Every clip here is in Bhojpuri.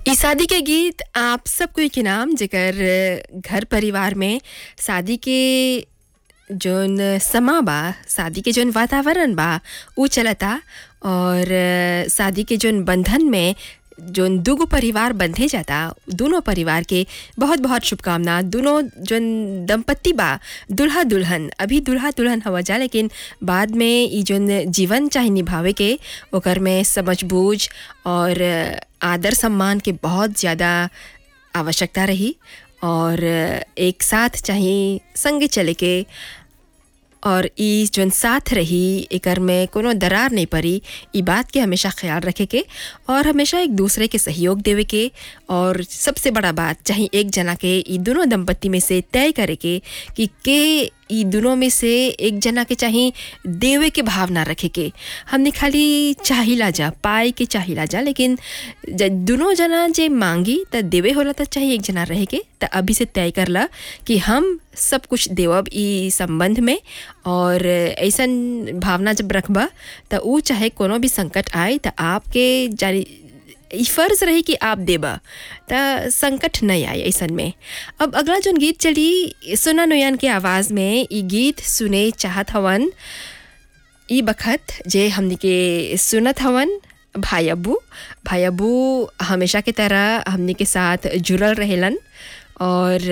ई शादी के गीत आप सब कोई के नाम जेकर घर परिवार में शादी के जौन समा बा शादी के जौन वातावरण बा ऊ चलता और शादी के जौन बंधन में जौन दूगो परिवार बंधे जाता दोनों परिवार के बहुत बहुत शुभकामना दोनों जौन दंपत्ति बा दुल्हा दुल्हन अभी दुल्हा दुल्हन हवा जा लेकिन बाद में ई जौन जीवन चाहे निभावे के ओकर में समझ बूझ और आदर सम्मान के बहुत ज़्यादा आवश्यकता रही और एक साथ चाहे संगे चले के और ई जौन साथ रही एकर में कोनो दरार नहीं पड़ी ई बात के हमेशा ख्याल रखे के और हमेशा एक दूसरे के सहयोग देवे के और सबसे बड़ा बात चाहे एक जना के ई दोनों दंपत्ति में से तय करे के कि के ई दोनों में से एक जना के चाहे देवे के भावना रखे के हमने खाली चाहिला जा पाए के चाहिला जा लेकिन दोनों जना जे मांगी त देवे होला त चाहिए एक जना रहे के त अभी से तय करला कि हम सब कुछ देवब ई संबंध में और ऐसा भावना जब रखबा त ऊ चाहे कोनो भी संकट आए त आपके जानी ई फ़र्ज़ रही कि आप देबा त संकट नहीं आए ऐसन में अब अगला जोन गीत चली सुना नोयान के आवाज़ में ई गीत सुने चाहत हवन ई बखत जे हमने के सुनत हवन भाई अब्बू भाई अब्बू हमेशा की तरह हमने के साथ जुड़ल रहेलन और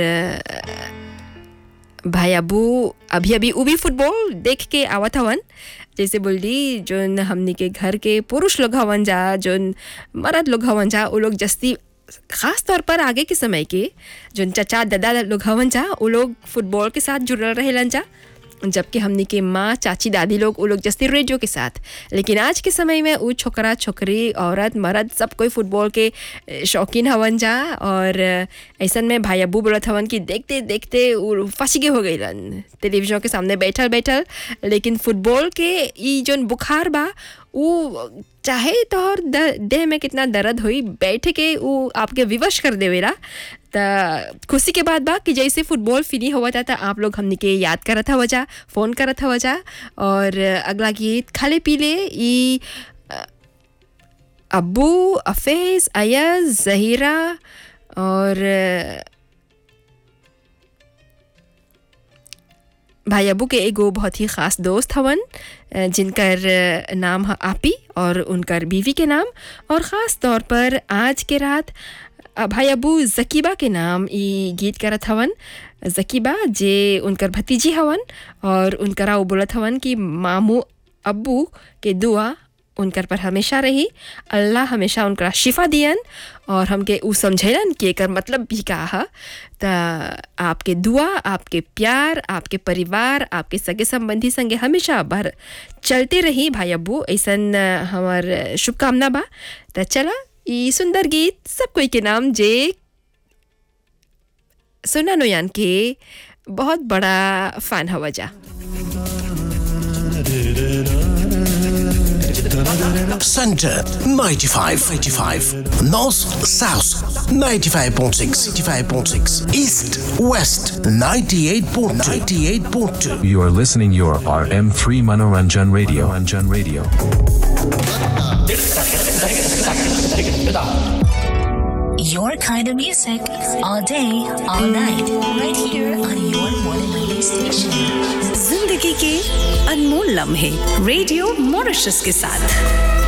भाई अबू अभी अभी उ भी फुटबॉल देख के आवत हवन जैसे बोली जोन हमने के घर के पुरुष लोग हवन जा जोन मर्द लोग हवन जा वो लोग जस्ती ख़ास तौर पर आगे के समय के जोन चचा दादा लोग हवन जा वो लोग फुटबॉल के साथ जुड़ल रहेलन जा जबकि हमने के माँ चाची दादी लोग वो लोग जस्ती रेडियो के साथ लेकिन आज के समय में वो छोकरा छोकरी औरत मर्द सब कोई फुटबॉल के शौकीन हवन जा और ऐसा में भाई अबू बोलत हवन कि देखते देखते वो फंसीगे हो गई टेलीविजन के सामने बैठल बैठल लेकिन फुटबॉल के ई जोन बुखार बा वो चाहे तोहर देह में कितना दर्द हुई बैठ के वो आपके विवश कर देवेला त खुशी के बात बा कि जैसे फुटबॉल फिनी हुआ था तो आप लोग हमने के याद करत हवा जा फ़ोन करत हवा जा और अगला गीत खाले पीले ई अब्बू अफेज़ अयज जहीरा और भाई अबू के एगो बहुत ही ख़ास दोस्त हवन जिनकर नाम है आपी और उनकर बीवी के नाम और ख़ास तौर पर आज के रात भाई अबू जकीबा के नाम ई गीत करत हवन जकीबा जे उनकर भतीजी हवन और उनकरा वो बोलत हवन कि मामू अब्बू के दुआ उनकर पर हमेशा रही अल्लाह हमेशा उनका शिफा दियन और हमके ऊ समझेलन कि एकर मतलब भी का है त आपके दुआ आपके प्यार आपके परिवार आपके सगे संबंधी संगे हमेशा भर चलते रही भाई अब्बू ऐसन हमार शुभकामना बा त चला ई सुंदर गीत सब कोई के नाम जे सुना नोयान के बहुत बड़ा फैन हवा जा Center 95, 85. North South 95.6, 95.6. East West 98.2, 98.2. You are listening your RM3 Manoranjan Radio. Manoranjan Radio. Your kind of music all day, all night, right here on your morning radio station. जिंदगी के अनमोल लम्हे रेडियो मॉरिशस के साथ